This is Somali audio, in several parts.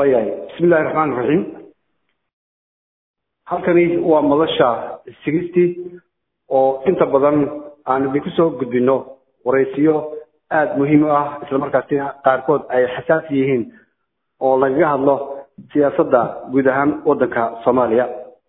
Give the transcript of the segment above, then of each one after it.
waayahay bismi illahi raxmaan raxiim halkani waa madasha sigistii oo inta badan aan idinku soo gudbino waraysiyo aada muhiim u ah islamarkaasina qaarkood ay xasaasi yihiin oo lagaga hadlo siyaasadda guud ahaan waddanka soomaaliya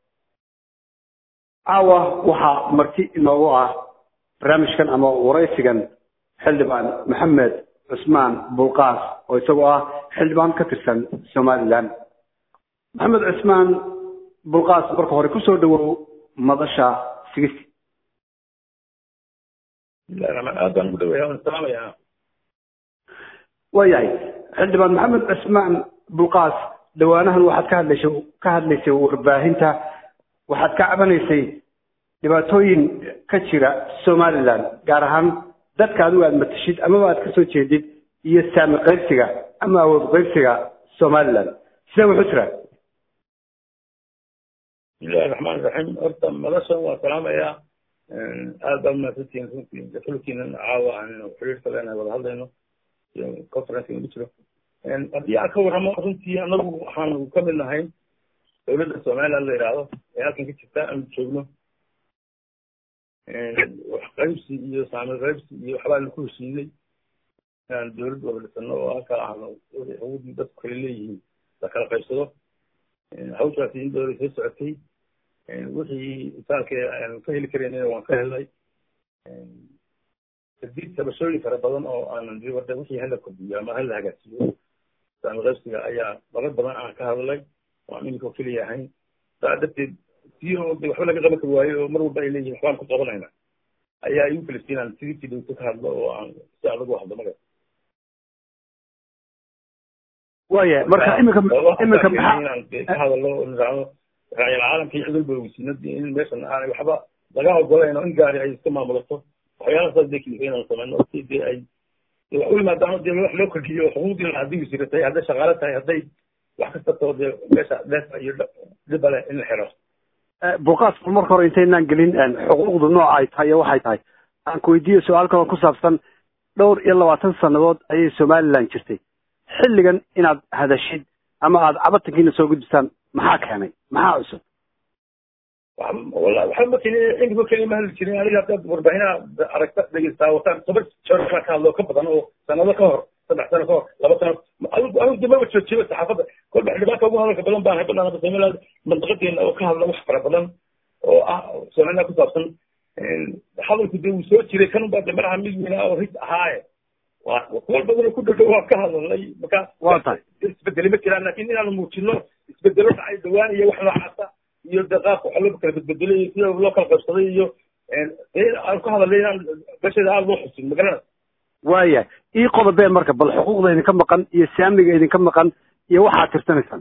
caawa waxaa marti inoogu ah barnaamijkan ama waraysigan xildhibaan maxamed cusmaan bulqaas oo isagoo ah xildhibaan ka tirsan somalilan maxamed cusmaan bulqaas marka hore kusoo dhawow madasha sigisti aad baan ugu dhawaya waan salaamaya waayahay xildhibaan maxamed cusmaan bulqaas dhawaanahan waxaad ka hadlaysay ka hadlaysay warbaahinta waxaad ka cabanaysay dhibaatooyin ka jira somalilan gaar ahaan dadka adigu aad matashid amaba aad kasoo jeedid iyo saami qaybsiga ama awood qaybsiga somalilan sidee wuxu jiraa bismillahi raxmaan raxiim horta madashan waa salaamayaa aad baa umahadsantihiin runtii xulkiinan caawa aan xiriirka leenahay wada hadlayno iyo conference ugu jiro haddii aan ka warramo runtii anagu waxaanu ka mid nahay dowladda somaliland la yidhaahdo ee halkan ka jirta aanu joogno wax qaybsi iyo saami qaybsi iyo waxbaanu ku heshiinay inaan dowlad wada dhisano oo halka aanu xuquuqdii dadku kale leeyihiin la kala qaybsado hawshaasi in dowlad soo socotay wixii isaalka aan ka heli karaynina waan ka helnay kadib tabashooyin fara badan oo aanan warda wixii hala kordhiyo ama hala hagaajiyo saami qaybsiga ayaa marar badan aan ka hadlay oo aan iminka keliya ahayn saa darteed si oo de waxba laga qaban kari waayo oo mar walba ay leeyihin waxbaan ku qabanayna ayaa igu kalifta inaan sidii dhowto ka hadlo oo aan si adag u hadlo maga waaya marka iminka iminka maxaa inaan ka hadalo niraahdo raacil caalamka iyo cid walba ogeysiino in meeshan aanay waxba laga ogolayn oo in gaari ay iska maamulato waxyaalaha saas dee kilifa inaan sameyno si dee ay wax u yimaadaan dee wax loo kordhiyo xuquuqdii haddii wasiira tahay hadday shaqaale tahay hadday wax kasta too dee meesha dheefa iyo dhiba leh in la xiro bulqaas bal marka hore intaynaan gelin xuquuqdu nooca ay tahay iyo waxay tahay aan ku weydiiyo su-aal kaloo ku saabsan dhowr iyo labaatan sannadood ayay somaliland jirtay xilligan inaad hadashid ama aad cabatankiina soo gudbisaan maxaa keenay maxaa cusub wallahi waxba ma keenin inkiba keliya ma hadli jirin aniga haddaad warbaahinaa aragta dhegeystaa wataan toban jeer ka hadlo ka badan oo sanado ka hor saddex sano ka hor laba sano adigu anigu de maba joojiba saxaafadda kolba xildhibaanka ugu hadalka badan baan haybadan hadda somaliland mandaqadeena oo ka hadla wax fara badan oo ah somaliland ku saabsan hadalku dee wuu soo jiray kan baa de madaxa mid weynaa oo rid ahaaye waa kuwal badan oo ku dhadhow waan ka hadalnay marka waa tahay isbedeli ma jiraan laakin inaanu muujino isbedelo dhacay dhawaan iyo wax noocaasa iyo de qaabka waxa loo kala bedbedelay iyo sida loo kala qaybsaday iyo aan ku hadalnay inaan meesheeda aada loo xusin magarana waaya ii qodobee marka bal xuquuqda idinka maqan iyo saamiga idinka maqan iyo waxaad tirsanaysaan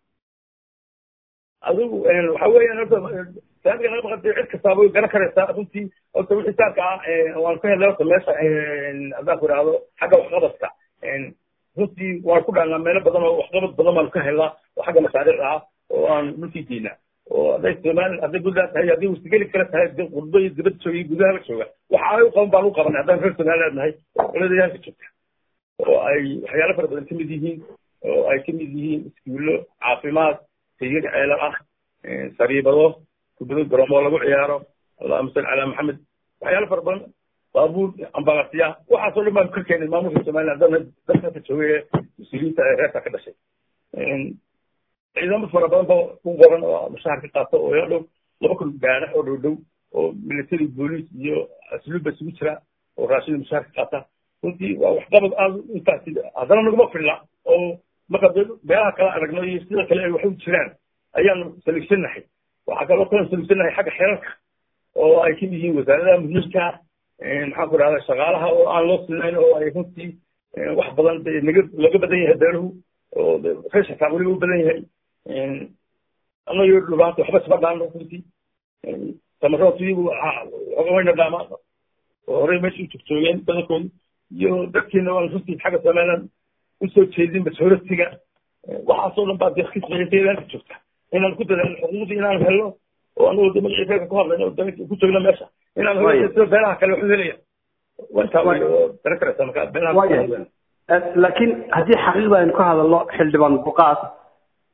adigu waxa weeyaan horta saamiga naga maqan cid kastaaba way garan karaysaa runtii horta wixii saarka ah waan ka helnay horta meesha haddaan ku idhaahdo xagga waxqabadka runtii waan ku dhahnaa meelo badan oo waxqabad badan baan ka helnaa oo xagga mashaariicda ah oo aan dhulkii geynaa oo hadday somaliland hadday gudaha tahay haddii wastigeli kale tahay de qurbo iyo dibad jooga iyo gudaha la jooga waxa ay u qaban baan u qabanay haddaan reer somaliland nahay oo qoladayaalka joogta oo ay waxyaalo fara badan kamid yihiin oo ay kamid yihiin iskuullo caafimaad tayir ceelo ah sariibado kubado garoomo lagu ciyaaro allahuma salli calaa maxamed waxyaalo fara badan baabuur ambalasiya waxaasoo dhan baan ka keenay maamulka somaliland dana dadkaka joogay ee mas-uuliyiinta ee reerka ka dhashay ciidamo fara badan ba ku qoran oo mushahar ka qaato oo ila dhow laba kun gaadha oo dhow dhow oo military boolice iyo asluubba isugu jira oo raashin mushahar ka qaata runtii waa waxqabad aada intaasi haddana naguma filla oo marka beelaha kala aragno iyo sida kale ay wax u jiraan ayaanu saligsanahay waxaa kaloo kalan saligsanahay xagga xeerarka oo ay kamid yihiin wasaaradaha muhiimka maxaan ku dhahda shaqaalaha oo aan loo sinayn oo ay runtii wax badan de naga laga badan yahay beeluhu oo reeshakaa weliba u badan yahay anayo dhubaanta waxba isma dhaano runtii tamarood iyagu wayna dhaamaan oo horey meesha u joogjoogeen badankoodu iyo dadkeena waan runtii xagga somaliland usoo jeedin majoritiga waxaasoo dhan baa dee kisbeeteedaanka joogta inaan ku dadaalno xuquuqdii inaan helno oo anagoo de magacii reerka ku hadlayno oo ku joogno meesha inaan helo sida beelaha kale waxu helaya wantaa oo garan karaysa marka beelaha laakiin haddii xaqiiqda aynu ka hadalno xildhibaan buqaas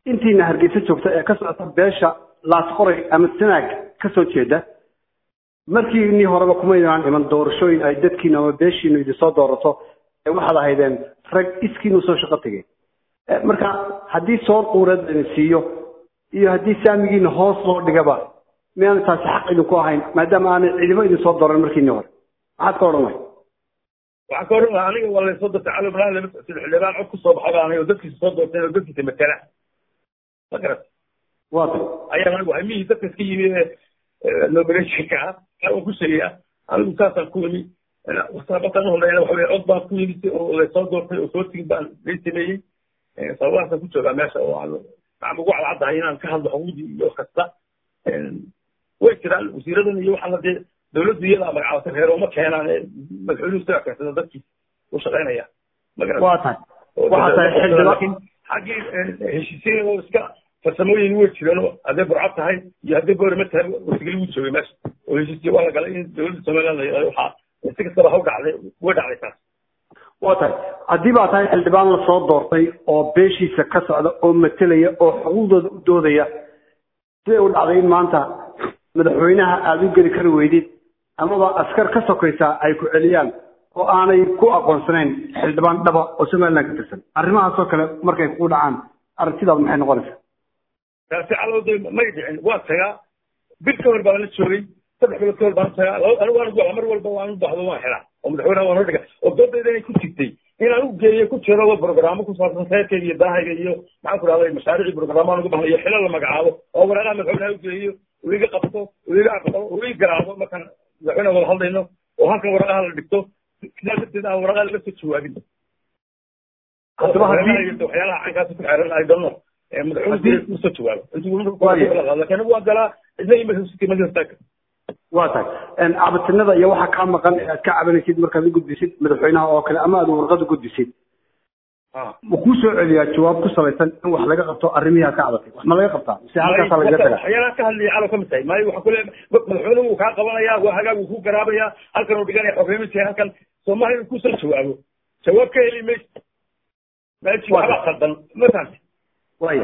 intiina hargeysa joogta ee ka socota beesha laasqoray ama sanaag ka soo jeeda markiinii horeba kumaynaan iman doorashooyin ay dadkiinu ama beeshiinu idinsoo doorato ee waxaad ahaydeen rag iskiinu soo shaqo tegay marka haddii soor quureed laydin siiyo iyo haddii saamigiina hoos loo dhigaba miyaana taasi xaq idinku ahayn maadaama aanay ciidamo idinsoo dooran markiinii hore maxaad ka odhan lahay waxaan ka odhan lahaa aniga waa laysoo doortay cali ibrahim lama socodsiin xildhibaan cod kusoo baxay baan oo dadkiisa soo doorteen oo dadkiisa matala ma garat waa tay ayaan anigu hamihii dadka iska yimi ee nominationka ah aan ku sheegaya anigu saasaan ku yimi saabatan uhoreeyana waxa weye cod baan ku yimi oo laysoo doortay oo soo tigin baan lay sameeyey sababahaasaan ku joogaa meesha oo aan aan ugu cadcaddahay inaan ka hadlo xuquuqdii iyo kasta way jiraan wasiiradan iyo waxaana dee dawladdu iyadaa magacabatay reer uma keenaan madaxweynuhu sidaa keensada dadkii u shaqaynaya waa tahay waxaa tahay xildhibaan laakiin xaggii heshiisiin oo iska farsamooyin way jireen oo hadday burcad tahay iyo hadday boorama tahay wasigeli wuu joogay meesha oo heshiisiye waa la galay in dawladda somaliland la yidhahdo waxaa si kastaba ha u dhacday way dhacday taas waa tahay haddii baa tahay xildhibaan lasoo doortay oo beeshiisa ka socda oo matelaya oo xuquuqdooda u doodaya siday u dhacday in maanta madaxweynaha aada u geli kari weydid amaba askar ka sokaysa ay ku celiyaan oo aanay ku aqoonsanayn xildhibaan dhaba oo somaliland ka tirsan arrimahaasoo kale markay kugu dhacaan aragtidaadu maxay noqonaysaa taasi calowday may dhicin waa tagaa bil ka hor baan la joogay saddex bilood ka hor baan tagaa anigu waan ugu mar walba waan u baxdo waan xidhaa oo madaxweynaha waan hodhiga oo doodayda inay ku jirtay inaan u geeyo ku jiro brograamo ku saabsan reerkayga iyo daahayga iyo maxaan ku dhahday mashaariicii brogramaan ugu bahnayo xilo la magacaabo oo waraaqaha madaxweynaha u geeyo uu iga qabto uu iga aqbalo uu ii garaabo markaan madaxweynaha wada hadlayno oo halkan waraqaha la dhigto sidaa darteed aan waraqaha laga soo jawaabin haddaba haddii waxyaalaha cankaas ku xeeran ay dono madaxweynuhu usoo jawaabo intuu laakiin waa galaa isna imaka waa tahay cabatinada iyo waxa kaa maqan ee aad ka cabanaysid markaad u gudbisid madaxweynaha oo kale ama aad warqad u gudbisid ma kuu soo celiyaa jawaab ku salaysan in wax laga qabto arrimihii aad ka cabatay wax ma laga qabtaa mise halkaasaa lagaga tagaa waxyaalaha ka hadlaya calow ka mid tahay maayo waxa kule madaxweynuhu wuu kaa qabanaya waa hagaag wuu ku garaabaya halkan uu dhiganaya xorriyamiisa halkan soomaaliya inuu kusoo jawaabo jawaab ka heli maysa meeshii waxbaa khaldan ma fahamti waya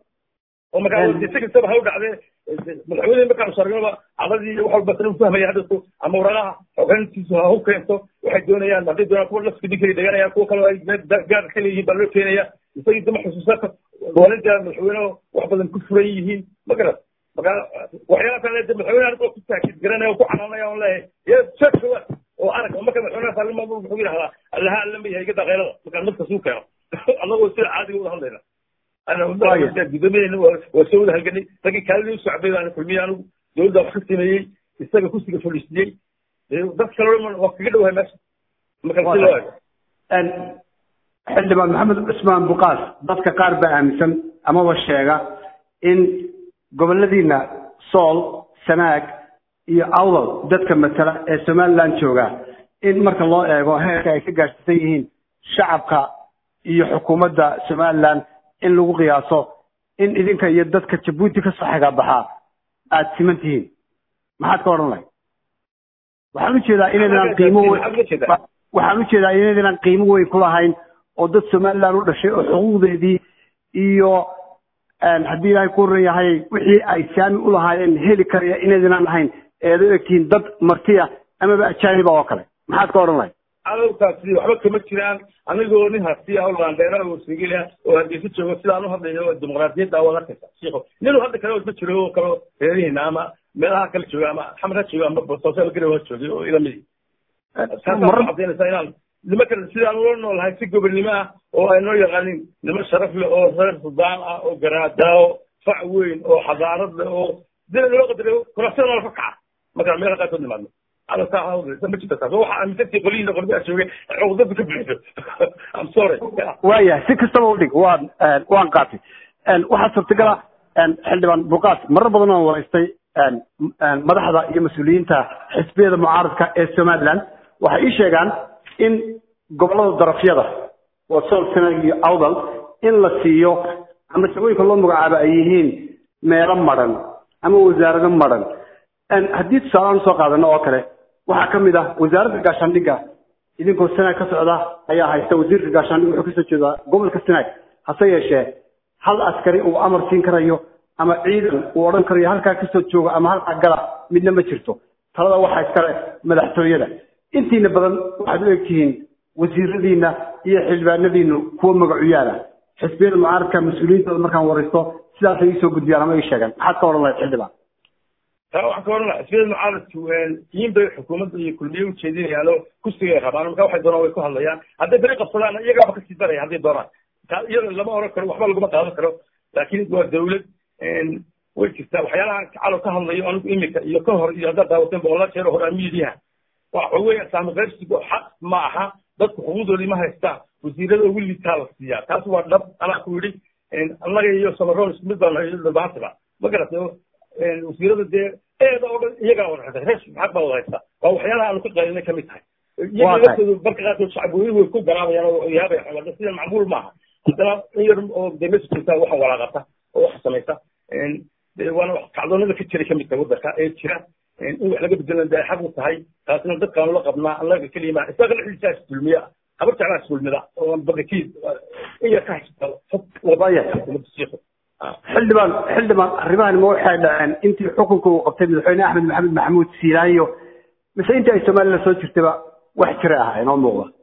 oo markaa si kastaba ha u dhacdee madaxweyne markaan shargnaba cadadii wax walba sana fahmaya hadasku ama waraqaha xogeyntiisu ha u keento waxay doonayaan hadday doonaan kuwa lafka dhinkay dhiganayaan kuwa kale ay gaar ka leeyihiin baa loo keenaya isagii dama xusuusata dowladda madaxweyne wax badan ku furan yihiin ma garat marka waxyaala kale de madaxweyne anigoo ku taakid garanaya oo ku canaanaya on leeyahay ya sheegka oo arag marka madaxweynaha saalima wuxuu yidhahdaa allaha allama yahay iga daqeylada markaa nafta suu keeno annagoo sida caadiga wada hadlayna gudoomiyahena waa soo wada halganay raggii kaalidii u socday baan kulmiyey anigu dowladda wax ka sameeyey isaga kursiga fadhiisiyey dad kale waa kaga dhowahay meesha marka si loo eego xildhibaan maxamed cusmaan buqaas dadka qaar baa aaminsan amaba sheega in goboladiina sool sanaag iyo awdal dadka matala ee somaliland jooga in marka loo eego heerka ay ka gaadhsiisan yihiin shacabka iyo xukuumadda somaliland in lagu qiyaaso in idinka iyo dadka jabuuti kasoo xigaabaxaa aada siman tihiin maxaad ka odhan lahay waxaan ujeedaa inaydan qiimo waxaan ujeedaa inaydan qiimo weyn ku lahayn oo dad somaliland u dhashay oo xuquuqdeedii iyo haddii ilaahay ku horan yahay wixii ay saami u lahaayeen heli karaya inaydan ahayn eeda u egtihiin dad martiya amaba ajaaniba oo kale maxaad ka odhan lahay cadowkaasi waxba kama jiraan anigoo nin hasti ah oo laandheera oo sigil ah oo hargeysa joogo sidaan u hadlayo oo dimuqraadiyadda waad arkaysa shiiko ninuu hadda kale ma jiro oo kale reerihiina ama meelaha kale jooga ama xamar ha jooga ama boosaaso garow ha joogay oo ilamidi taasa cadaynaysa inaan nimanka sidaan ula noolahay si gobonnimo ah oo ay noo yaqaanin niman sharaf leh oo reer sudaan ah oo garaadaawo fac weyn oo xadaarad leh oo dina loo qadariyo kurasada noola ka kaca markaan meelaha qaarkood nimaadno على ساعة ما جبت ساعة هو عملتي قولي لنا قربي أشوي عقدتك بعيدة I'm sorry ويا سكستة وديك وان وان قاتي waxaa suurtagala xildhibaan buqaas marar badan oo waraystay madaxda iyo mas-uuliyiinta xisbiyada mucaaradka ee somaliland waxay ii sheegaan in gobolada darafyada oo sool sanag iyo awdal in la siiyo ama shaqooyinka loo magacaabo ay yihiin meelo madhan ama wasaarado madhan haddii tusaaleaan usoo qaadano oo kale waxaa ka mid ah wasaaradda gaashaandhigga idinkoo sanaag ka socda ayaa haysta wasiirka gaashaandhig wuxuu kasoo jeedaa gobolka sanaag hase yeeshee hal askari uu amar siin karayo ama ciidan uu odhan karayo halkaa kasoo jooga ama halkaa gala midna ma jirto talada waxaa iskale madaxtooyada intiina badan waxaad u egtihiin wasiiradiina iyo xildhibaanadiinu kuwa magacuyaala xisbiyada mucaaradka mas-uuliyiintooda markaan waraysto sidaasay iisoo gudbiyaan ama ii sheegaan maxaad ka odhan lahayd xildhibaan taa waxaan ka oran laha xisbiyada mucaaradku yiin bay xukuumadda iyo kulmiye ujeedinayaanoo kursigay rabaan marka waxay doonaan way ku hadlayaan hadday beri qabsadaan iyagaaba kasii daraya hadday doonaan taa iyada lama oran karo waxba laguma qaadan karo laakiin waa dawlad way jirtaa waxyaalaha calow ka hadlayo anigu imika iyo ka hor iyo haddaad daawateen boqolaal jeer hore miidiyaha waxa weya saami qaybsigu xaq ma aha dadku xuquuqdoodii ma haystaan wasiirada ugu liitaa la siiyaa taas waa dhab anaa ku yidhi annaga iyo samaroon isku mid baan dhabaantaba ma garatay wasiirada dee eeda oo dhan iyagaa wada haysta rees xaq baa wada haysta waa waxyaalaha aanu ka qaalinay kamid tahay iyaga laftoodu marka qaarkood shacabweynuhu way ku garaabayaan oo yaabaya xoogaa sida macmuul maaha haddana in yar oo dee meesha joogtaa waxa walaaqata oo waxa samaysa waana kacdoonada ka jiray kamid tahay waddanka ee jira in wax laga bedelan de ay xaq u tahay taasina dadkaanu la qabnaa annaga kelima isaga dhexdiisa isdulmiya habar jeclaa isdulmida oo badakiid in yar ka xildhibaan xildhibaan arrimahan ma waxay dhaceen intii xukunka uu qabtay madaxweyne axmed maxamed maxamuud siilaayo mise intii ay somaliland soo jirtayba wax jira ah inoo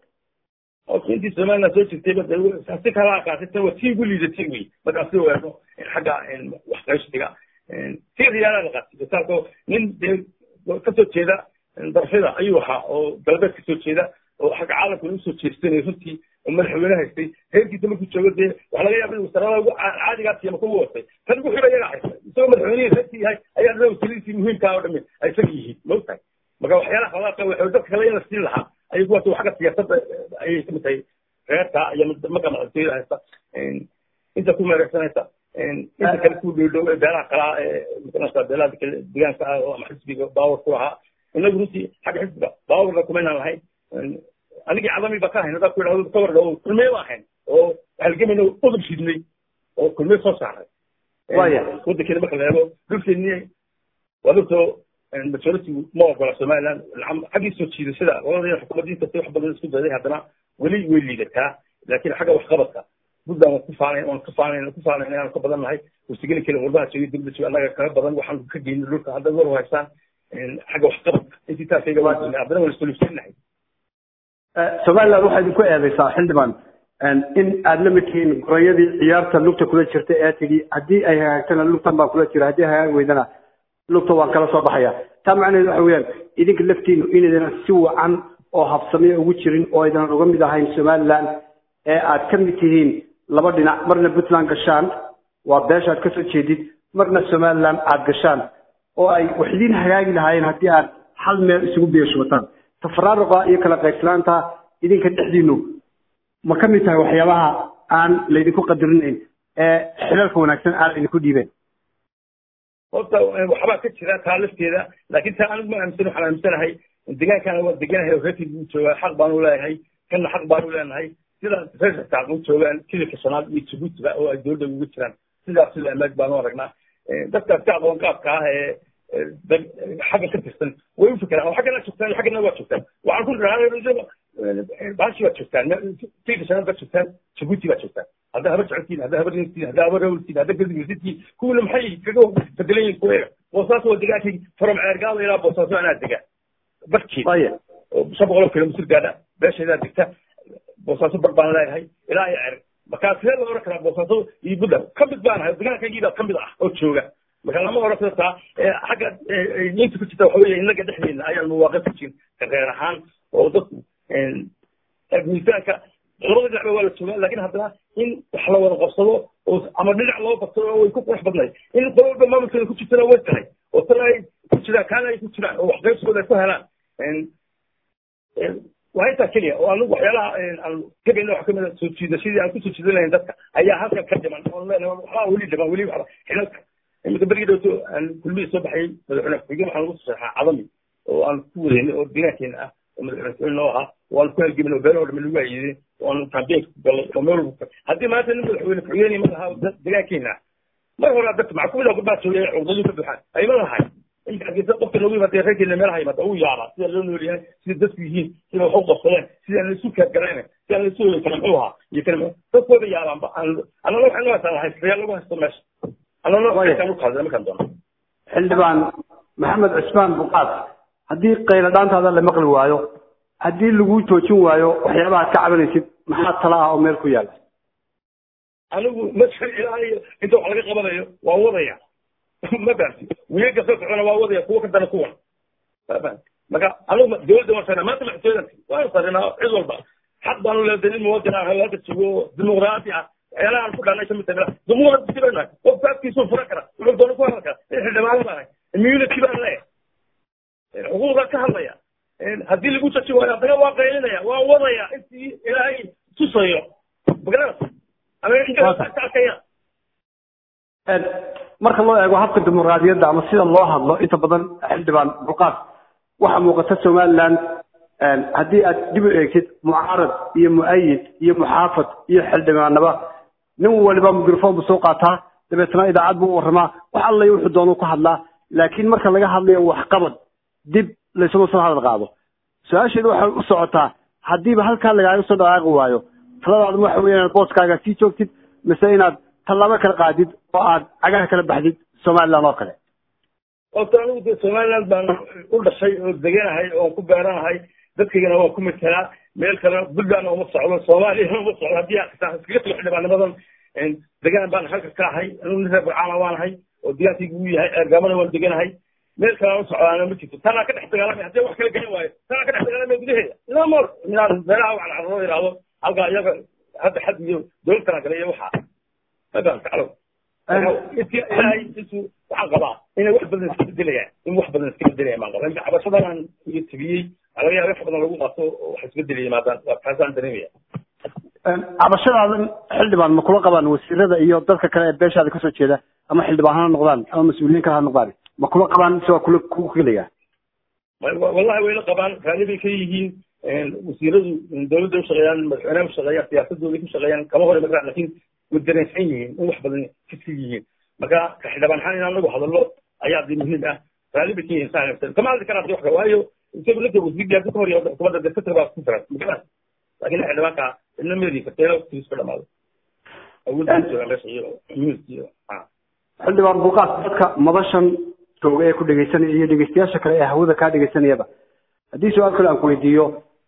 muuqda intii somaliland soo jirtayba si kala akaasita waa tii ugu liidatay wey markaasi weerno xagga wax qaybsiga si riyaala la qaatay misaalko nin dee kasoo jeeda darfida ayuu ahaa oo galbeed kasoo jeeda oo xagga caalamkana usoo jeestanay runtii oo madaxweyne haystay reerkiisa markuu joogo dee waxa laga yaaba wasarada ugu caadigaa tiyama ku watay tan ugu xidha iyagaa haysta isagoo madaxweynihii reerkii yahay ayaa dada wasiiradiisii muhiimkaa oo dhami ay isaga yihiin maogtahay marka waxyaalaha khalaadka waxay dadka kale in la siin lahaa ayay kuwaas xagga siyaasadda ayay kamid tahay reerka iyo marka madaxtooyada haysta inta ku meereysanaysa inta kale ku dhowdhow ee beelaha kalaa ee makanasa beelaha deegaanka ah oo ama xisbiga baawar ku lahaa inagu runtii xagga xisbiga baawarna kumaynaan lahayn anigii cadami ba ka hayn hadaa ku yidhahdo ka warda kulmiye ba ahayn oo halgamayna udub shidnay oo kulmiye soo saaray waya waddankeena marka la eego dhulkeeni waa dhulkoo majority ma ogola somaliland xaggii soo jiidashada labadayna xukuumadda inkastay wax badan isku dayday haddana weli way liidataa laakiin xagga waxqabadka puntland waan ku faanayn waan ka faanayn ku faanayn aan ka badan nahay warsigeli kale warbaha jooga dibda jooga annaga kaga badan waxaan ka geynin dhulka hadda war haystaan xagga waxqabadka intii taasayga waan jirnay haddana waan isoluusan nahay somaliland waxaa idinku eedeysaa xildhibaan in aad la mid tihiin gorayadii ciyaarta lugta kula jirta ee tidhi haddii ay hagaagtana lugtan baan kula jira haddii hagaag weydana lugta waan kala soo baxaya taa macnaheedu waxa weeyaan idinka laftiinu inaydana si wacan oo habsamiya ugu jirin oo aydan uga mid ahayn somaliland ee aad ka mid tihiin laba dhinac marna puntland gashaan waa beesha aad kasoo jeedid marna somaliland aad gashaan oo ay wax idiin hagaagi lahaayeen haddii aad hal meel isugu beeshuwataan tafaraaruqa iyo kala qaybsanaanta idinka dhexdiinu ma ka mid tahay waxyaabaha aan laydinku qadarinayn ee xilalka wanaagsan aan laydinku dhiibeen horta waxbaa ka jira taa lafteeda laakiin taa anigu ma aaminsan waxaan aaminsanahay deegaankana waa deganahay oo reerkii buu joogaa xaq baanu leeyahay kana xaq baanu leenahay sida reerka saaq u joogaan kililka shanaad iyo jabuutiba oo ay dowladda uga jiraan sidaas sida amaad baanu aragnaa dadkaas ka aqoon qaabka ah ee xagga ka tirsan way u fikiraan oo xaggana joogtaan xaggana waa joogtaan waxaan ku dhahaa baashi baad joogtaan kililka shanaad baad joogtaan jabuuti baad joogtaan haddaa habar jeceltiin haddaa habar rintiin haddaa habar rawltiin haddaa gardigirsitiin kuwina maxay kaga bedelan yihin kuweega boosaas waa degaankii from ceergaada ilaa boosaaso anaa degaa barkeed oo shan boqol oo kilomitr gaadha beeshaydaa degta boosaaso bar baan leeyahay ilaa iyo cerg markaa sidee loo oran karaa boosaaso iyo puntland ka mid baan ahay degaankaygii ka mid ah oo jooga marka lama oran karo taa xagga inta ku jirta waxa weeye innaga dhexdeena ayaan muwaaqif ku jirin reer ahaan oo dadku miisaanka labada dhinacba waa la joogaa laakiin haddana in wax la wada qabsado oo ama dhinac loo bato oo way ku qurux badnayd in qolo walba maamulkeeda ku jirtana way tahay oo tan ay ku jiraan kaana ay ku jiraan oo wax qaybsigooda ay ku helaan waa intaa keliya oo anigu waxyaalaha aan gabayna wax kamid a soo jiidashadii aan kusoo jiidan lahayn dadka ayaa halkan ka dhiman oon leenahay waxbaa weli dhiman weli waxba xilalka iminka berigii dhowto aan kulmihii soo baxay madaxweyne ku-xigeen waxaan ugu saxeexaa cadami oo aan ku wadeynay oo deegaankeena ah oo madaxweyne noo ahaa oo aan ku halgemin oo beelo dhami lagu hayidin oo aan campaign ku galay oo meel walba haddii maanta nin madaxweyne ku-xigeen ma lahaa deegaankeena mar horaa dadka maxaa kumid ah gabdhaha joogay cuqdadii ka buuxaan ayma lahay inka hargeysa qofka noogu yimaada reerkeena meelaha yimaada uu yaabaa sida loo nool yahay sida dadku yihiin sida wax u qabsadeen sida aan laisu kaadgarayna sida aan laisu wada kala muxuu ahaa iyo kala dadkooda yaabaanba annana waxay noo haystaa haystayaal lagu haysto meesha annana waxaan u qaadana markaan doono xildhibaan maxamed cusmaan buqaas haddii qayla dhaantaada la maqli waayo haddii lagu joojin waayo waxyaabaha ad ka cabanaysid maxaa tala ah oo meel ku yaala anigu masal ilaa iyo inta wax laga qabanayo waa wadaya ma fahamti wiiga soo socona waa wadaya kuwa ka dana kuwan ma fahamti marka anigu dowladda waan sarnaa maanta madaxtooyadan waan sarnaa cid walba xaq baanu leedahay nin muwadin ah halka joogo dimuqraati ah waxyaalaha aan ku dhaanay kamid tahay dimuqraati baan nahay qof faafkiisuu furan kara wuxuu doona ku hadal kara in xildhibaan baan nahay immunity baan leeyahay xuquuqda ka hadlaya haddii lagu jajin waayo haddana waa qaylinaya waa wadaya intii ilaahay tusayo magarada marka loo eego habka dimuqraadiyadda ama sida loo hadlo inta badan xildhibaan buqaas waxaa muuqata somaliland haddii aad dib u eegtid mucaarad iyo mu'ayid iyo muxaafad iyo xildhibaanaba nin waliba microphone buu soo qaataa dabeetna idaacad buu warramaa wax allay wuxuu doonuu ku hadlaa laakiin marka laga hadlayo waxqabad dib laysuma soo hadal qaado su-aasheedu waxay u socotaa haddiiba halkaa lagaaga soo dhaqaaqi waayo taladaadu waxa weya inaad booskaaga sii joogtid mise inaad tallaabo kala qaadid oo aad cagaha kala baxdid somaliland oo kale horta anigu de somaliland baan u dhashay oo deganahay oon ku beeranahay dadkaygana waan ku matelaa meel kale buntlandna uma socdo soomaaliyana uma socdo haddii iskaga tago xildhibaanimadan degaan baan halka ka ahay anigu nin reer burcaana waanahay oo digaankaygu uu yahay eergaamana waan deganahay meel kale aan u socdaana ma jirto tanaa ka dhex dagaalamay haddii wax kala gelin waayo tanaa ka dhex dagaalamay gudaheeda ilaa moor inaan meelaha wax carro yidhaahdo halkaa iyaga hadda xad iyo dowlad kala gala iyo waxaa ma fahamta calow intii ilaahay intuu waxaan qabaa inay wax badan iska bedelayaan in wax badan iska bedelayaan baan qabaa inta cabashadan aan iyo tigiyey waxaa laga yaaba wax badan lagu qaato oo wax isbedelaya yimaadaan waa taasaan dareemaya cabashadaadan xildhibaan ma kula qabaan wasiirada iyo dadka kale ee beeshaada kasoo jeeda ama xildhibaan ha noqdaan ama mas-uuliyiin kale ha noqdaan ma kula qabaan mise waa kula ku keliya wallahi wayla qabaan raali bay ka yihiin wasiiradu dowladda ushaqeeyaan madaxweynaha ushaqeeyaan siyaasadooda ku shaqeeyaan kama hore magaraan lakin way dareensan yihiin in wax badan kasii yihiin marka ka xildhibaan ahaan in anagu hadallo ayaa de muhiim ah raali bay ka yihiin saa kama hadli karaan wax waayo isagu lafta wasiirka hadii ka hor iyo xukuumadda dadka baa ku filan magaraan laakiin xildhibaanka ina meedi karta ilaa waqtigiis ka dhamaado awoodda jooga meesha iyo immunity iyo xildhibaan buuqaas dadka madashan jooga ee ku dhegaysanaya iyo dhegaystayaasha kale ee hawada kaa dhegaysanayaba haddii su-aal kale aan ku weydiiyo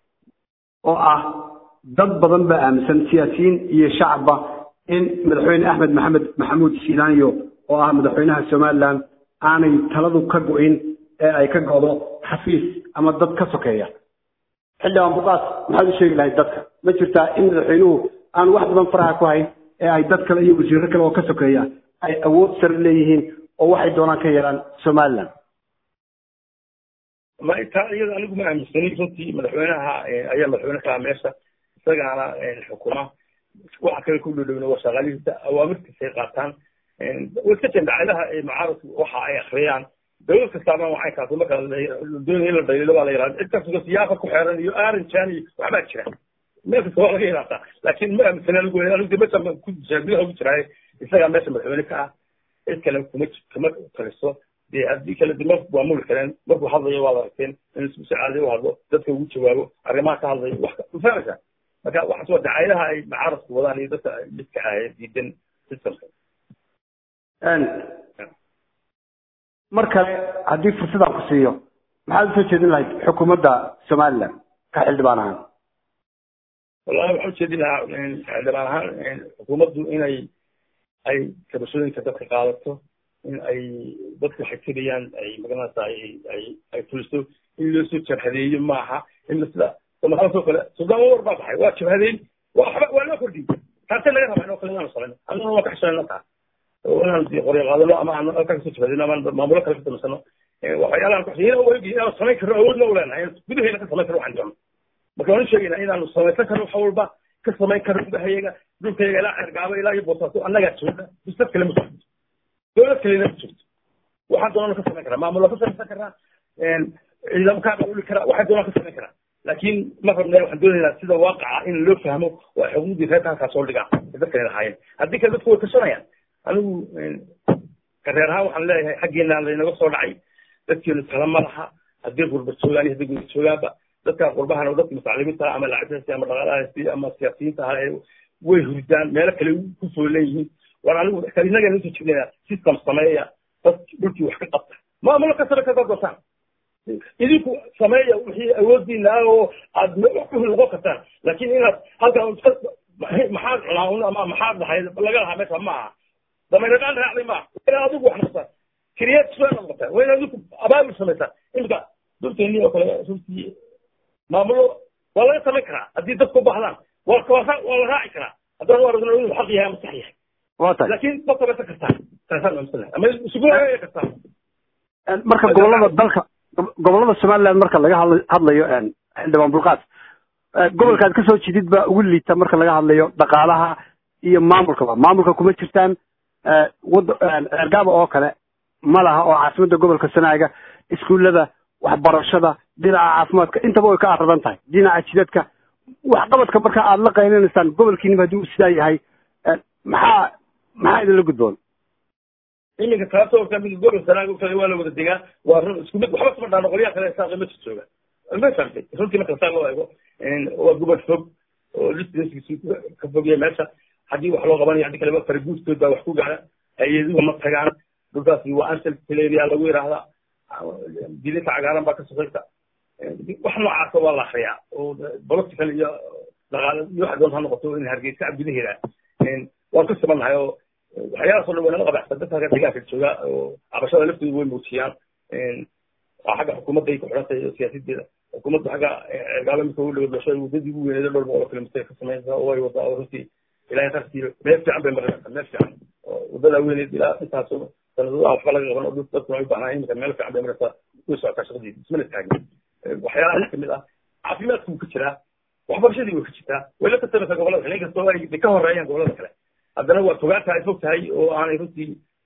oo ah dad badan baa aaminsan siyaasiyiin iyo shacabba in madaxweyne axmed maxamed maxamuud silaanyo oo ah madaxweynaha somaliland aanay taladu ka go-in ee ay ka go'do xafiis ama dad ka sokeeya xildhibaan buqaas maxaad u sheegi lahayd dadka ma jirtaa in madaxweynuhu aan wax badan faraha ku hayn ee ay dad kale iyo wasiiro kale oo ka sokeeya ay awood sare leeyihiin oo waxay doonaan ka yeelaan somaliland ma taa iyada anigu ma aaminsanin runtii madaxweynaha ayaa madaxweyne ka ah meesha isagaana xukuma waxa kale ku dhowdhowna waa shaqaalihiisa awaamirtiisay qaataan way iska jireen dacadaha mucaaradku waxa ay akriyaan dowlad kastaaba waxay kaas marka doonaya in la dhaliilo baa la yihahda cid kastoo siyaafa ku xeeran iyo arinjan iyo waxbaa jira meel kasta waa laga yihahdaa laakiin ma aaminsan anigu anigu meesha ku jira gudaha ugu jiraaye isagaa meesha madaxweyne ka ah cid kale kuma kama taliso dee haddii kale de marku waa muli kareen markuu hadlayo waad aragteen in si caadi u hadlo dadka ugu jawaabo arrimaha ka hadlayo wax ma fahmaysaa marka waxaas waa dacayadaha ay mucaaradku wadaan iyo dadka midka ah ee diidan systemka mar kale haddii fursadaan ku siiyo maxaad usoo jeedin lahayd xukuumadda somaliland ka xildhibaan ahaan wallahi waxaan ujeedin lahaa xildhibaan ahaan xukuumaddu inay ay kabashooyinka dadka qaadato in ay dadku waxay tirayaan ay magaranaysa ay ay ay fuliso in loo soo jabhadeeyo maaha in sida somaalidaasoo kale suldaan war baa baxay waa jabhadeyn waxba waa loo kordhiyey taasee laga rabaa inoo kale inaanu samayno annaguna waa ka xishayna taa inaan qoryo qaadano ama aan halkaa kasoo jabhadeyno ama maamulo kale ka samaysano waxyaalahan ku inaan ogi inaanu samayn karno awoodna u leenahay gudaheena ka samayn karno waxaan doono marka waan u sheegaynaa inaanu samaysan karno wax walba ka samayn karno gudahayaga dhulkayaga ilaa cergaabo ilaa iyo boosaaso annagaa jooga bisdad kale ma jirto dowlad kalena ma jirto waxaan doonana ka samayn karaa maamul waa ka samaysan karaa ciidamo kaa qauli karaa waxaan doonana ka samayn karaa laakiin ma rabna waxaan doonaynaa sida waaqaca in loo fahmo waa xuquuqdii reerka halkaa soo dhigaa ee dadkani lahaayeen haddii kale dadku way tashanayaan anigu kareer ahaan waxaan leeyahay xaggeena laynaga soo dhacay dadkeenu kala ma laha haddii qurba joogaan iyo haddii guda joogaanba dadka qurbahana oo dadka mustaclimiinta ama lacagtaasi ama dhaqaalahaasi ama siyaasiyiinta ah ee way hurdaan meelo kale ku foolan yihiin war anigu inaga nusoo jeednaya system sameeya dad dhulkii wax ka qabta maamulo kastaba ka dadbataan idinku sameeya wixii awoodiina ah oo aad wax ku noqon kartaan laakiin inaad halkan maxaad cunaa ama maxaad dhahay laga lahaa meesha ma aha damayradhaan raacday ma waa adigu wax noqotaan kiriyeed soo noqotaan waa inaad idinku abaabul samaysaan imika dhulkeennii oo kale runtii maamulo waa laga samayn karaa haddii dadku u baahdaan waa waa la raaci karaa haddaan u aragno inuu xaq yahay ama sax yahay waa tahay laakiin ma samaysan kartaan taasaan aaminsan ama isugu hagaagi kartaan marka gobolada dalka gobolada somaliland marka laga hadla- hadlayo xildhibaan bulqaas gobolkaad kasoo jedid baa ugu liita marka laga hadlayo dhaqaalaha iyo maamulkaba maamulka kuma jirtaan wada ceergaaba oo kale ma laha oo caasimadda gobolka sanaaga iskuullada waxbarashada dhinaca caafimaadka intaba way ka aradan tahay dhinaca jidadka waxqabadka marka aad la qaylinaysaan gobolkiiniba haddii uu sidaa yahay maxaa maxaa idinla gudboon iminka taasoo kamid gobol sanaaga kale waa la wada degaa waa run isku mid waxba kuma dhaano qolyaha kale saaqi ma jooga ma fahamtay runtii marka saa loo eego waa gobol fog oo listiskiisu ka fogya meesha haddii wax loo qabanayo haddii kaleba faraguudkood baa wax ku gaara hay-aduhu ma tagaan dhulkaasi waa ansel teleria lagu yidhaahdaa dilinta cagaaran baa ka sokaysa wax noocaasa waa la akriyaa oo political iyo dhaqaale iyo waxa doonta ha noqoto in hargeysa gudaheeda waan ka sibannahay oo waxyaalahaasoo dhan waynala qabaxsan dadka halka deegaanka jooga oo cabashada laftooda way muujiyaan waa xagga xukuumadda ay ku xidhan tahay siyaasideeda xukuumadda xagga gaalo midka ugu dhawo dhasho waddadii ugu weyneeda dhowr boqol oo kilomitir ka sameynaysa oo way wadaa oo runtii ilaahay qarkii meel fiican bay marinaysaa meel fiican oo waddadaa weyneed ilaa intaas sanadada aan waxba laga qaban oo dadkuna ay u baahnaa imika meel fiican bay marinaysaa way socotaa shaqadeedi ismana taagin waxyaalaha kamid ah caafimaadku wuu ka jiraa waxbarashadii way ka jirtaa way la tartamaysaa gobolada kale inkastoo ay ka horeeyaan gobolada kale haddana waa fogaanta ay fog tahay oo aanay runtii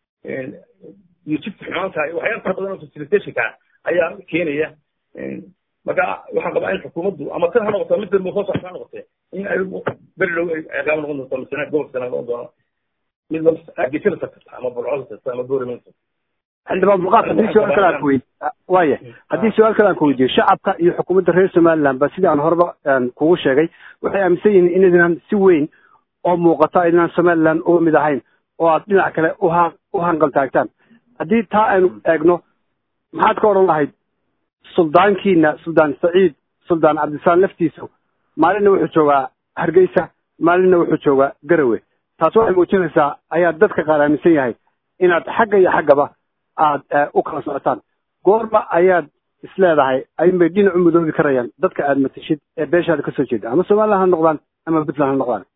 iyo jidka xumaan tahay waxyaala fara badan oo facilitationka ayaa keenaya marka waxaan qabaa in xukuumaddu ama tan ha noqoto mid dambe soo socota ha noqotee in ay beri dhow ay ciqaab noqon doonto misana gobolka sana noqon doono mid geesada tartarta ama bulcada tarta ama booriminta xildhibaan bulqaas haddii su-aal kale aan ku weydi waaya haddii su-aal kale aan ku weydiiyo shacabka iyo xukuumadda reer somaliland ba sidii aan horeba kugu sheegay waxay aaminsan yihiin inaynan si weyn oo muuqata aynaan somaliland uga mid ahayn oo aad dhinac kale uha u hanqal taagtaan haddii taa aynu eegno maxaad ka odhan lahayd suldaankiina suldaan saciid suldaan cabdisalaam laftiisu maalinna wuxuu joogaa hargeysa maalinna wuxuu joogaa garawe taas waxay muujinaysaa ayaa dadka qaar aaminsan yahay inaad xagga iyo xaggaba aad u kala socotaan goorma ayaad isleedahay ayunbay dhinac u mudoobi karayaan dadka aad matashid ee beeshaada kasoo jeeda ama somaliland ha noqdaan ama puntland ha noqdaan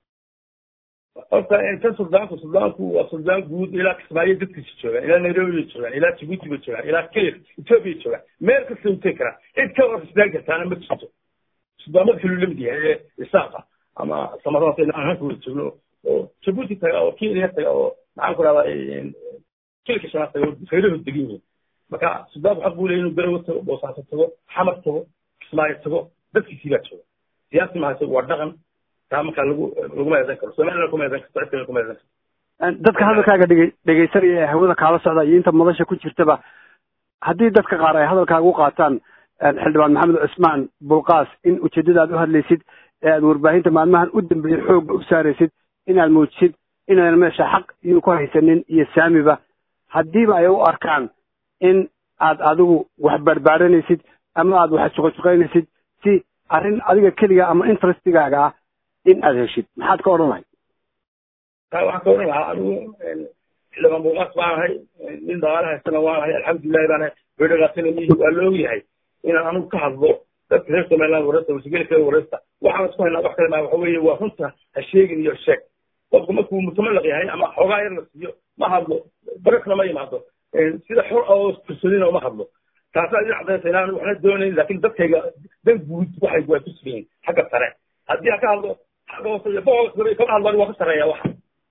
horta kan suldaanku suldaanku waa suldaan guud ilaa kismaayo dadkiisa joogaan ilaa nairobi bay joogaan ilaa jibuuti bay joogaan ilaa kenya ethiopia joogaan meel kasta u tegi karaa cid ka hor istaan kartaana ma jirto suldaamada kaluu lamid yahay ee isaaqa ama samarada inaan halka wada joogno oo jibuuti taga oo kenya taga oo maxaan ku rahdaa kilka shanaad taga oo reerahood degan yihiin marka suldaanku xaq buu leeyahy inuu garawa tago boosaaso tago xamar tago kismaayo tago dadkiisii baa jooga siyaasi maha isagu waa dhaqan taa markaa lagu laguma eedan karo somaliland kuma eedan karto cid kuma eedan karto dadka hadalkaaga dhege dhegaysanaya ee hawada kaala socda iyo inta madasha ku jirtaba haddii dadka qaar ay hadalkaaga u qaataan xildhibaan maxamed cusmaan bulqaas in ujeedada aad u hadlaysid ee aad warbaahinta maalmahan u dambeeyey xoogga u saaraysid inaad muujisid inaadan meesha xaq iyo ku haysanin iyo saamiba haddiiba ay u arkaan in aad adigu wax barbaaranaysid ama aad wax juqajuqaynaysid si arrin adiga keliga ama interestigaaga ah in aad heshid maxaad ka odhan lahayd taa waxaan ka odhan lahaa anigu xildhibaan bulqaas baan ahay nin dhaqaale haystana waan ahay alxamdulilahi baan ahay wedhagaasina miyi waa la ogyahay inaan anigu ka hadlo dadka reer somaliland wareysta wasigeli kale wareysta waxaan isku haynaa wax kale maa waxa weeye waa runta ha sheegin iyo sheeg qofku markuu mutamalaq yahay ama xoogaa yar la siiyo ma hadlo baresna ma yimaado sida xor oo kalsoonina uma hadlo taasaa idin cadaysa inaan waxna doonayn laakiin dadkayga dan guud waxay waa ku sugan yihin xagga sare haddii aan ka hadlo xagga hoose iyo boqolka kama hadlan waa ka sareeya waxa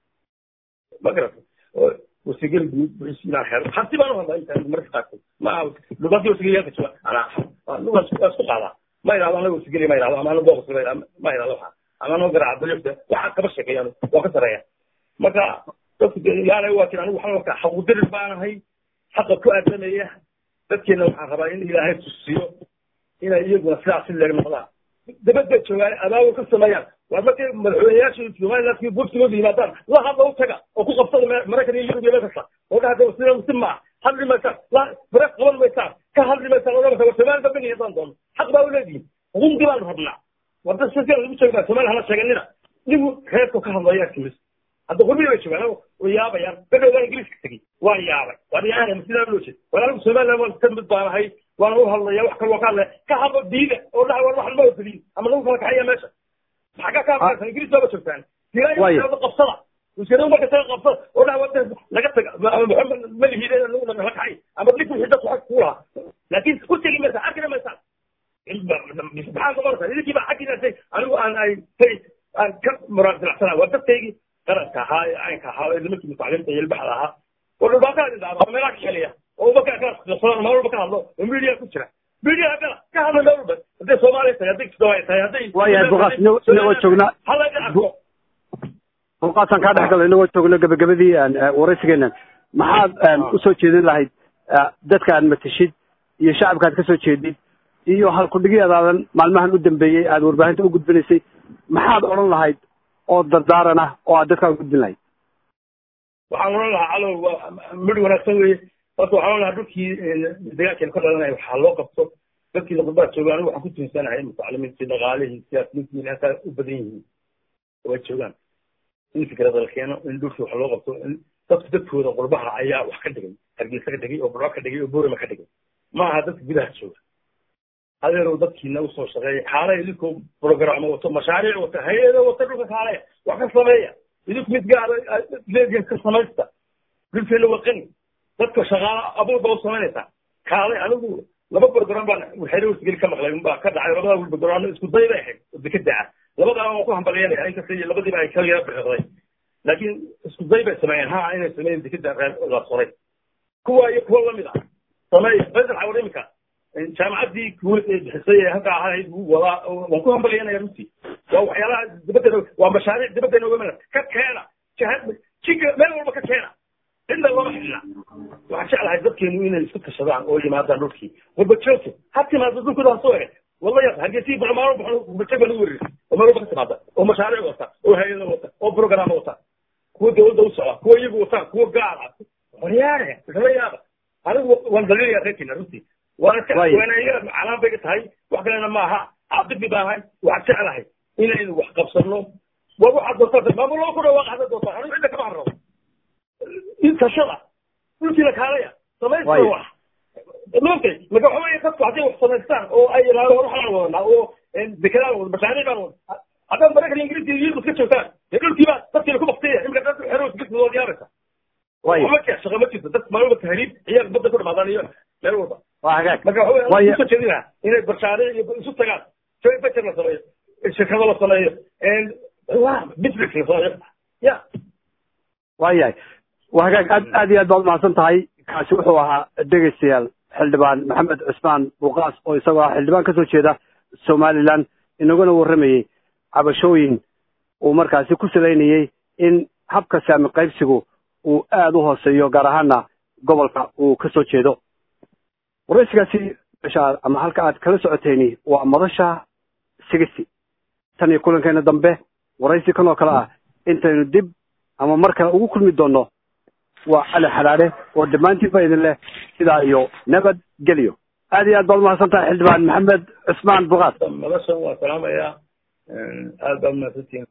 ma garata wasigel guud inaan helo hanti baan u hadlaa inta marka qaarkood ma aha lugadii wasigelyaalka jooga anaa waa isku qaadaa ma idhahdo anaga wasigeli ma idhahdo ama ana boqos ma idhahdo waxa ama anoo garaaca dalyofta waxaan kaba sheekeeyaan waa ka sareeya marka dadku yaanay waa kin anigu waxaan arkaa xaqudirir baanahay xaqa ku aadamaya dadkeena waxaan rabaa in ilaahay tusiyo inay iyaguna sidaas si leeg noqdaan dabadda joogaan abaabul ka sameeyaan waa markay madaxweyneyaasha somalilandkii burtigooda yimaadaan la hadla u taga oo ku qabsada maraykan iyo yurub iyo meel kasta oo dhaha sida muslim maa hadli maysaan la bareef qaban maysaan ka hadli maysaan oo dhamasa war somaali dambe niyadaan doono xaq baa u leedihin xuquuqdii baanu rabnaa war dad si lagu joogaa somaali hala sheeganina nigu reerku ka hadlayaa timis hadda qurbiya bay joogaan way yaabayaan bedhow waa ingiriiska tegey waa yaabay waa dhiyaana sidaa loo jeed war anigu somaliland waan ka mid baan ahay waana u hadlaya wax kaloo ka hadlaya ka hadlo diida oo dhaha war wax lama ogolin ama lagu kala kaxaya meesha maxaa ka hadlaysa ingiriis baaba joogtaan diraa qabsada wasiirada marka taga qabsada oo dhaha wada laga taga maxamed malihiide lagu kala kaxay ama dhig wixii dadku xag ku lahaa laakiin u tegi maysa arkina maysaan maxaa noqonaysa idinkii baa xaggiinaasay anigu aan ay tay aan ka muraadilacsanaa waa dadkaygii qaranka ahaa ee caynka ahaa ee nimankii mutacliimta iyo ilbaxda ahaa oo dhulbaanka idin dhaaba meelaha ka xeliya oo umaka ka qabsadaan meel walba ka hadlo oo media ku jira media gala ka hadla meel walba hadday soomaaliya tahay hadday kisdawaayo tahay hadday waayahay buqaas inagoo joogna halaga arko buqaasaan kaa dhex galo inagoo joogno gabagabadii waraysigeenan maxaad usoo jeedin lahayd dadka aad matashid iyo shacabka aad kasoo jeedid iyo halkudhigyadaadan maalmahan u dambeeyey aad warbaahinta u gudbinaysay maxaad odhan lahayd oo dardaaran ah oo aad dadkaa u gudbin lahayd waxaan odhan lahaa calow waa midh wanaagsan weeye horta waxaan odhan lahaa dhulkii dagaalkeena ka dhalanaya waxaa loo qabto dadkii qurbaha jooga anigu waxaan ku tuunsanahay mutacalimiintii dhaqaalihii siyaasiyiintii inay halkaa u badan yihiin oo ay joogaan in fikrada la keeno in dhulkii wax loo qabto in dadku dadkooda qurbaha ayaa wax ka dhigay hargeysa ka dhigay oo burco ka dhigay oo boorama ka dhigay ma aha dadka gudaha jooga adeerow dadkiina usoo shaqeeya xaalay idinkoo programo wato mashaariic wata hay-ado wata dhulka kaaleya wax ka sameeya idinku mid gaara leediin ka samaysta dhulkeena waa qani dadka shaqaala abuur baa u samaynaysaa kaalay anigu laba program baan waxayna wasgeli ka maqlay baa ka dhacay labada program isku day bay ahayd oo dekada ah labadaa waan ku hambalyanaya inkasta iyo labadiiba ay ka yara bixiqday laakiin isku day bay sameeyeen ha inay sameeyeen dekada reer la soray kuwa iyo kuwa lamid ah sameeya faysal xawar imika jaamacaddii kuwait ee bixisay ee halka ahayd wuu wadaa waan ku hambalyanaya runtii waa waxyaalaha dibaddeena waa mashaariic dibaddeena wemana ka keena jihad jiga meel walba ka keena cidna lama xidhna waxaan jeclahay dadkeenu inay isku tashadaan oo yimaadaan dhulkii warbajoogto ha timaado dhulkooda ha soo ege walla yaq hargeysii barmaalo warbajoog baa lagu wereerisay oo meel walba ka timaada oo mashaariic wata oo hay-ada wata oo programa wata kuwa dawladda u socda kuwa iyagu wataan kuwa gaar ah waryaare isla yaaba anigu waan daliilaya reerkiina runtii waana calaan bay tahay wax kalena maaha caabidi baan ahay waxaan jeclahay inaynu wax qabsano waa waxaad doontaa maamul loo ku dhawaaqa hadda doontaa anigu cidda kama harrabo in tashada dhulkiina kaalaya samaysta wax maogtay marka waxa weeye dadku hadday wax samaystaan oo ay yidhaahdo war waxaan wadanaa oo dekedaan wada mashaariic baan wada haddaad maraykan ingiriiska iyo yurub iska joogtaan dee dhulkiiba dadkiina ku baktaya imika dad xero isbismi waad yaabaysa ma jira shaqa ma jirto dad meel walba tahriib ciyaar badda ku dhamaadaan iyo meel walba waa hagaag marka waxa weeye kusoo jeedinaha inay barshaariic iyo isu tagaan joint venture la sameeyo shirkado la sameeyo business la sameeyo ya waayahay waa hagaag aad aad iyo aad baad umahadsan tahay kaasi wuxuu ahaa dhegeystayaal xildhibaan maxamed cusmaan buuqaas oo isagoo ah xildhibaan kasoo jeeda somaliland inaguna warramayey cabashooyin uu markaasi ku salaynayey in habka saami qaybsigu uu aada u hooseeyo gaar ahaana gobolka uu kasoo jeedo waraysigaasi mesha ama halka aad kala socoteyni waa madasha sigisi tan iyo kulankeena dambe waraysi kan oo kale ah intaynu dib ama mar kale ugu kulmi doono waa cali xalaale oo dhammaantiinba idin leh sidaa iyo nabad geliyo aad iyo aad baad umahadsan tahay xildhibaan maxamed cusmaan bukaas madashan waa salaamaya aad baad umahadsantihin